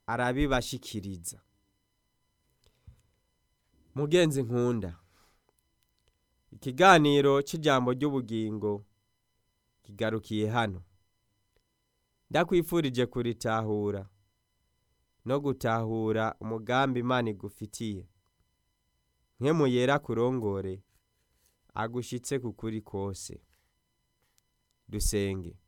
arabibashikiriza mugenzi nkunda ikiganiro c'ijambo ry'ubugingo kigarukiye hano ndakwifurije kuritahura no gutahura umugambi imana igufitiye nkemu yera kurongore agushitse ku kuri kose dusenge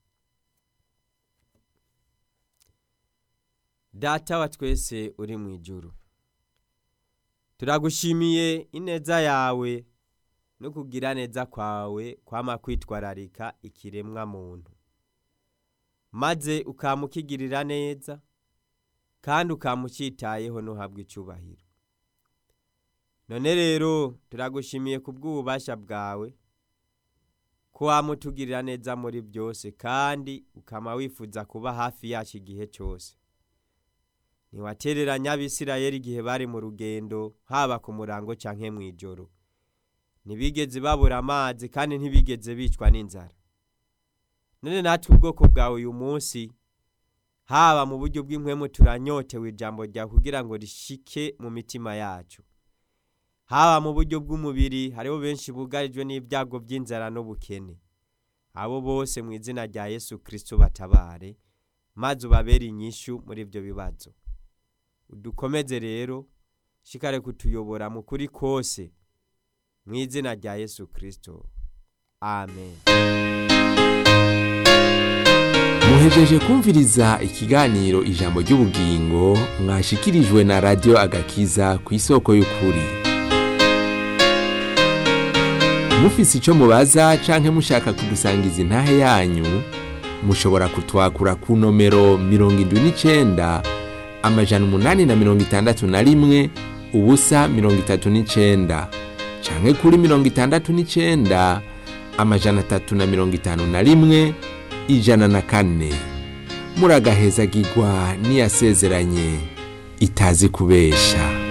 data wa twese uri mu ijuru turagushimiye ineza yawe no kugira neza kwawe kwama kwitwararika ikiremwa muntu maze ukamukigirira neza kandi ukamucitayeho ntuhabwe icubahiro none rero turagushimiye ku bw'ububasha bwawe ko wamutugirira neza muri byose kandi ukama wifuza kuba hafi yacu igihe cyose ntiwatereranya abisirayeli igihe bari mu rugendo haba ku murango canke mw'ijoro ntibigeze babura amazi kandi ntibigeze bicwa n'inzara none natwe ubwoko bwawe uyu munsi haba mu buryo bw'impwemu turanyotewe ijambo ryawe kugira ngo rishike mu mitima yacu haba mu buryo bw'umubiri hariho benshi bugarijwe n'ibyago by'inzara n'ubukene abo bose mu izina rya yesu kirisito batabare maze ubabere inyishu muri ibyo bibazo udukomeze rero shikare kutuyobora mu kuri kose mu izina rya yesu kirisito amen muhejeje kumviriza ikiganiro ijambo ry'ubugingo mwashikirijwe na radiyo agakiza ku isoko y'ukuri mufise icyo mubaza canke mushaka kudusangiza intahe yanyu mushobora kutwakura ku nomero mirongo indwi n'icenda amajana umunani na mirongo itandatu na rimwe ubusa mirongo itatu n'icenda canke kuri mirongo itandatu n'icenda amajana atatu na mirongo itanu na rimwe ijana na kane muragahezagirwa n'iyasezeranye itazi kubesha